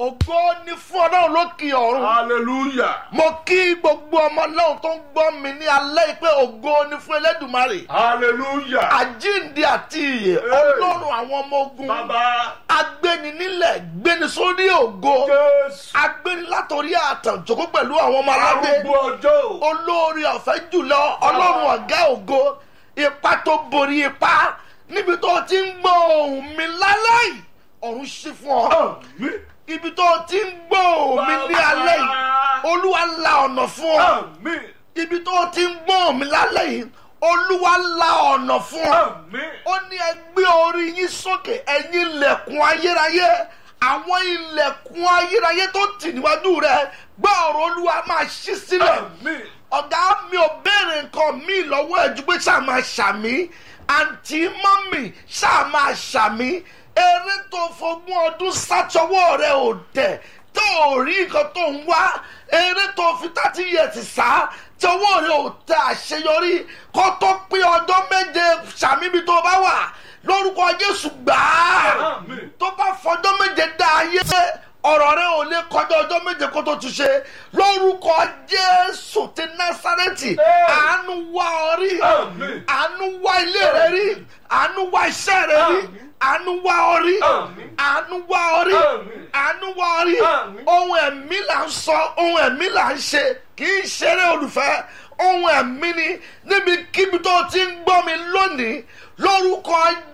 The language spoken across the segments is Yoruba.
ògo ni fún ọlọ́run lókè ọ̀run. Hallelujah. mo kí gbogbo ọmọ náà tó ń gbọ́ mi ní alẹ́ yìí pé ògo ni fún elédùmarè. Hallelujah. àjíǹde àti ìyè Hey. ọlọ́run àwọn ọmọ ogun. Bàbá agbéni nílẹ̀ gbéni sórí ògo. Jésù. agbéni látòrí àtànjókòó pẹ̀lú àwọn ọmọ aládé. Arúgbó ọjọ́. olórí ọ̀fẹ́ jùlọ ọlọ́run ọ̀gá ògo ipa tó borí ipa níbi tó ti ń gbọ́ ohùn mi lálẹ́ yìí ọ̀run ṣí fún ọ Àmín. ibi tó ti ń gbọ́ ohùn mi ní alẹ́ yìí olúwa la ọ̀nà fún ọ Àmín. ibi tó ti ń gbọ́ ohùn mi lálẹ́ yìí olúwa la ọ̀nà fún ọ Àmín. ó ní ẹ gbé orí yín sókè ẹ̀yin ilẹ̀kùn ayérayé àwọn ilẹ̀kùn ayérayé tó tì níwájú rẹ gbọ́ ọ̀rọ̀ olúwa máa ṣí sílẹ̀ Àmín. ọ̀gá mi ò béèrè nǹkan mi lọ́wọ́ ẹ̀ ju pé ṣáà máa ṣàmì àǹtí mọ́mì ṣáà máa ṣàmì eré tó fogún ọdún sátọwọ́ rẹ̀ ò tẹ̀ tó ò rí nǹkan tó ń wá eré tó fi thirty years sá tọwọ́ rẹ̀ ò tẹ àṣeyọrí kó tó pé ọjọ́ méje ṣàmì ibi tó bá wà lórúkọ jésù gbàá Àmín. tó bá fọjọ́ méje dá ayé ọ̀rọ̀ rẹ ò lè kọjá ọjọ́ méje kó tó tún ṣe lórúkọ jésù ti násárẹ́tì àánú wá ọ rí Àmín. àánú wá ilé rẹ rí àánú wá iṣẹ́ rẹ rí Àmín. àánú wá ọ rí Àmín. àánú wá ọ rí Àmín. àánú wá ọ rí Àmín. ohun ẹ̀mí là ń sọ ohun ẹ̀mí là ń ṣe kì í ṣeré olùfẹ́ ohun ẹ̀mí ni níbikíbi tó ti ń gbọ́ mi lónìí lórúkọ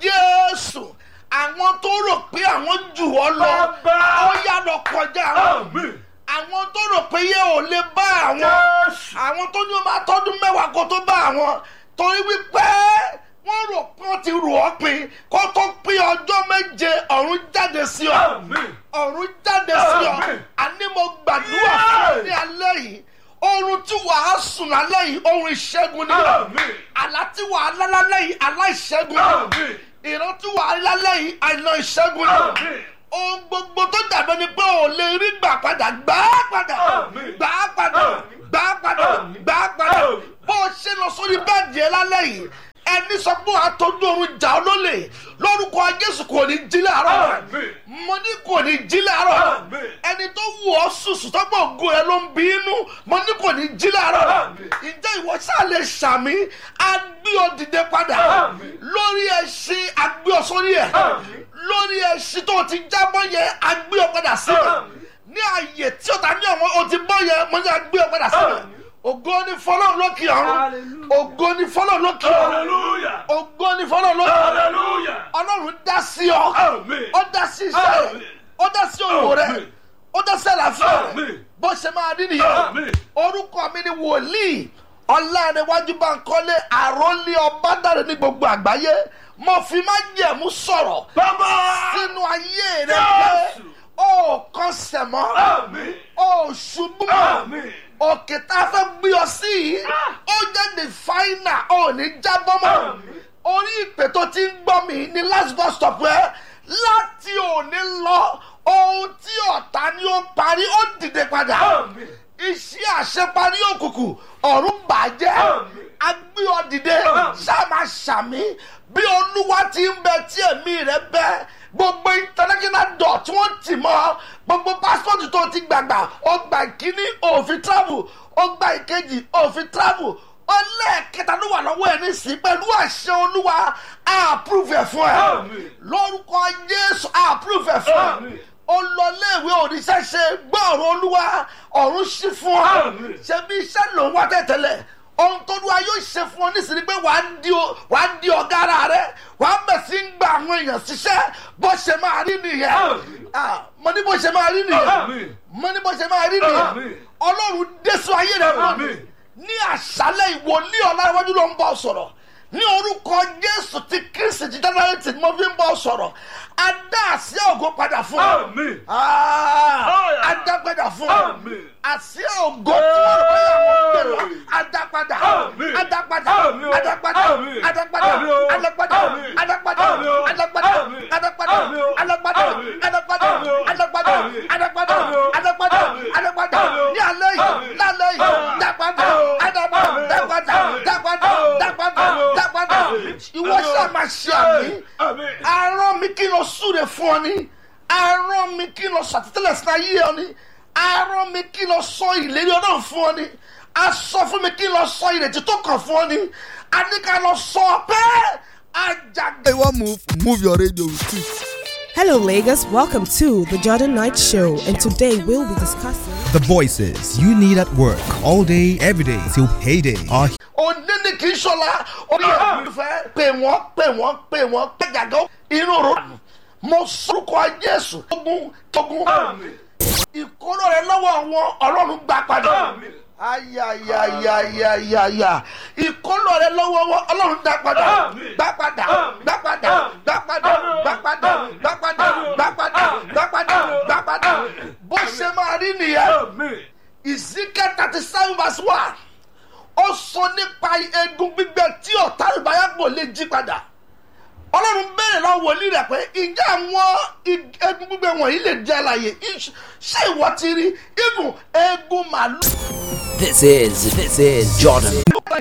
jésù àwọn tó rò pé àwọn jù ọ lọ Bàbá. ó yá lọ kọjá wọn Àmín. àwọn tó rò pé yẹ ò lè bá àwọn Jésù. àwọn tó ní o máa tọdún mẹ́wàá kó tó bá àwọn torí wípé wọ́n rò pé wọ́n ti rò ọ́ pin kó tó pín ọjọ́ méje ọ̀run jáde sí ọ Àmín. ọ̀run jáde sí ọ Àmín. àní mo gbàdúrà fún ọ ní alẹ́ yìí oorun tí wàá sùn lálẹ́ yìí oorun ìṣẹ́gun ni Àmín. àlá tí wàá lá lálẹ́ yìí àlá ìṣẹ́gun ni Àmín. ìran tí wàá lálẹ́ yìí àìná ìṣẹ́gun ni Àmín. ohun gbogbo tó dàbẹ́ ni pé ò lè rí gbà padà gbà á padà Àmín. gbà á padà Àmín. gbà á padà Àmín. gbà á padà Àmín. bó o ṣe lọ sórí bẹ́ẹ̀dì ẹ lálẹ́ yìí ẹni sọ pé wàá tọ́jú oorun jà ọ́ lólè lórúkọ jésù kò ní jí láàárọ̀ Àmín. mo ní kò ní jí láàárọ̀ Àmín. ẹni tó wù ọ́ sùsù tọ́gbọ̀ ògo ẹ ló ń bí inú mo ní kò ní jí láàárọ̀ Àmín. ǹjẹ́ ìwọ ṣáà lè ṣàmì agbé ọ dìde padà Àmín. lórí ẹṣin agbé ọ sórí ẹ Àmín. lórí ẹṣin tó ti jábọ́ yẹn agbé ọ padà síbẹ̀ Àmín. ní ààyè tí ó ta ní ọ̀wọ́n o ti bọ́ yẹn mo ní agbé ọ padà síbẹ̀ Àmín. ògo ni fọlọ́run lókè ọ̀run Hallelujah. ògo ni fọlọ́run lókè ọ̀run Hallelujah. ògo ni fọlọ́run lókè ọ̀run Hallelujah. ọlọ́run dá sí ọ Àmín. ó dá sí iṣẹ́ rẹ̀ Àmín. ó dá sí òwò rẹ̀ Àmín. ó dá sí àlàáfíà rẹ̀ Àmín. bó ṣe máa rí nìyẹn Àmín. orúkọ mi ni wòlíì ọlọ́runwájú Bánkọ́lé àròlé ọbádàrẹ ní gbogbo àgbáyé mo fi má jẹ̀mú sọ̀rọ̀ Bàbá. sínú ayé rẹ pé Jésù. ó kọsẹ̀ mọ́ Àmín. ó ṣubú mọ́ Àmín. òkè tá a fẹ́ gbé ọ sí yìí ó jẹ́ the final ó ní jábọ́ mọ́ Àmín. orí ìpè tó ti ń gbọ́ mi ní last bus stop ẹ láti òní lọ ohun tí ọ̀tá ni ó parí ó dìde padà Àmín. iṣẹ́ àṣeparí òkùnkùn ọ̀run bàjẹ́ Àmín. agbé ọ dìde Àmín. sáàmà ṣàmì bí olúwa ti ń bẹ tí èmi rẹ bẹ gbogbo international dọ̀ tí wọ́n tì mọ́ gbogbo passport tó ti gbàgbà ó gba ìkíní òfin travel ó gba ìkejì òfin travel ó lẹ́ẹ̀kẹta ló wà lọ́wọ́ ẹ̀ nísìnyí pẹ̀lú àṣẹ olúwa á approve ẹ̀ fún ẹ Àmín. lórúkọ jésù á approve ẹ̀ fún ẹ Àmín. ó lọ léèwé òrìṣẹ́ ṣe gbọ́ ọ̀rọ̀ olúwa ọ̀run ṣí fún ọ Àmín. ṣebí iṣẹ́ ló ń wá tẹ̀tẹ̀lẹ̀ ohun tó dúwa yóò ṣe fún ọ nísìnyí pé wàá di o- wàá di ọ̀gá ara rẹ wàá bẹ̀ sí ń gba àwọn èèyàn ṣiṣẹ́ bó ṣe máa rí nìyẹn Àmín. Ah, mo ní bó ṣe máa rí nìyẹn Àmín. mo ní bó ṣe máa rí nìyẹn Àmín. ọlọ́run dẹ́sọ ayé rẹ lónìí Àmín. ní àṣálẹ̀ ìwòlíì ọ̀làwájú ló ń bọ̀ sọ̀rọ̀ ní orúkọ jésù ti kristi ti dáná tí mo fi ń bọ̀ sọ̀rọ̀ adá àsíá ògo padà fún ọ Àmín. Ah, adá padà fún ọ Àmín. àsíá ògo tí wọ́n rọ̀ bóyá wọ́n gbé lọ adá padà Àmín. adá padà Àmín o. adá padà Àmín. adá padà Àmín o. adá padà Àmín. adá padà Àmín o. adá padà Àmín. adá padà Àmín o. adá padà Àmín. adá padà Àmín o. adá padà Àmín. adá padà Àmín o. adá padà Àmín. adá padà Àmín o. ní alẹ́ yìí Àmín. lálẹ́ yìí Àmín. dá padà Àmín o. dá padà Àmín. dá padà Àmín. dá padà Àmín o. dá padà Àmín o. dá padà Àmín. ìwọ Àmín o. ṣáà máa ṣe àmì Àmín. arán mi kí n lọ súre fún ọ ní arán mi kí n lọ ṣàtìtẹ́lẹ̀ sí ayé ọ ni arán mi kí n lọ sọ ìlérí ọlọ́run fún ọ ni a sọ fún mi kí n lọ sọ ìrètí tó kàn fún ọ ni a ní ká lọ sọ pé àjàgbé. Hey, one move, move your radio with it. Hello, Lagos. Welcome to the Jordan Knight Show, and today we'll be discussing. The voices you need at work all day, every day till payday are òní ni kì í ṣọlá orí ẹ̀mí fẹ́ pè wọ́n pè wọ́n pè wọ́n pè gàgọ́ inú ro mo sọ́kọ̀ jésù tógun tógun ìkóló rẹ lọ́wọ́ àwọn ọlọ́run gbà padà ayayayayaya ìkóló rẹ lọ́wọ́ wọn ọlọ́run dá padà gbà padà gbà padà gbà padà gbà padà gbà padà gbà padà gbà padà gbà padà bó ṣe máa rí nìyẹn ìsíkẹ́ thirty seven verse one ó sọ nípa egun gbígbẹ tí ọ̀tá ìbáyàpọ̀ lè jí padà ọlọ́run béèrè lọ wòlíì rẹ̀ pé ǹjẹ́ àwọn ig- egun gbígbẹ wọ̀nyí lè jẹ́ àlàyé Iṣ- ṣé ìwọ ti rí ibùn egun màálù. This is this is Jordan.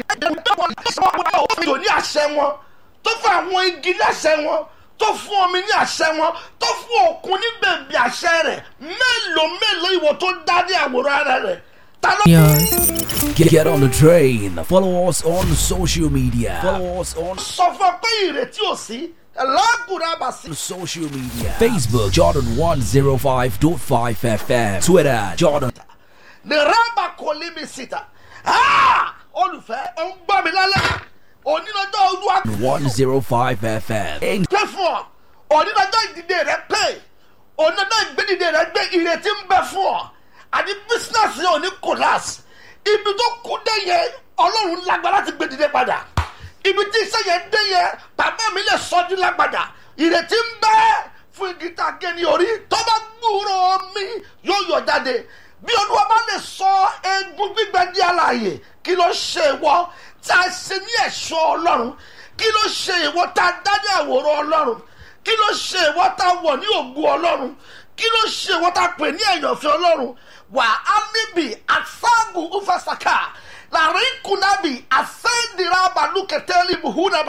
òfin ní àṣẹ wọn tó fún àwọn igi ní àṣẹ wọn tó fún omi ní àṣẹ wọn tó fún òkun ní bèbí àṣẹ rẹ̀ mélòó mélòó ìwọ tó dá ní àwòrán ara rẹ̀ ta ló. Get, get on the train. Follow us on social media. Follow us on sọ fún ọ pé ìrètí ò sí ẹlẹ́gùn náà bá sí. social media. Facebook Jordan 105.5 FM. Twitter Jordan. ní rábà kò lé mi síta Ah! olùfẹ́ ò ń gbọ́ mi lálẹ́ onílọ́jọ́ olúwa 105 FM. And pé fún ọ onílọ́jọ́ ìdìde rẹ pé onílọ́jọ́ ìgbédìde rẹ gbé ìrètí ń bẹ fún ọ àti bísínàsì yẹn ò ní kòlás ibi tó kú dé yẹn ọlọ́run lágbára láti gbédìde padà ibi tí iṣẹ́ yẹn dé yẹn bàbá mi lè sọ́jú lágbàdà ìrètí ń bẹ fún igi tá a gé ní orí tó bá gbúrò mi yóò yọ jáde bí olúwa bá lè sọ egun gbígbẹ di àlàyé kí ló ṣe ìwọ tí a ṣe ní ẹ̀ṣọ́ ọlọ́run kí ló ṣe ìwọ tá a dá ní àwòrán ọlọ́run kí ló ṣe ìwọ tá a wọ̀ ní ògùn ọlọ́run kí ló ṣe ìwọ tá a pè ní ẹ̀yànfẹ́ ọlọ́run wà á níbi àṣàgùn ufasaka làrin kùnàbì àṣẹ́ndìrà balùkẹ́tẹ́lì buhunaba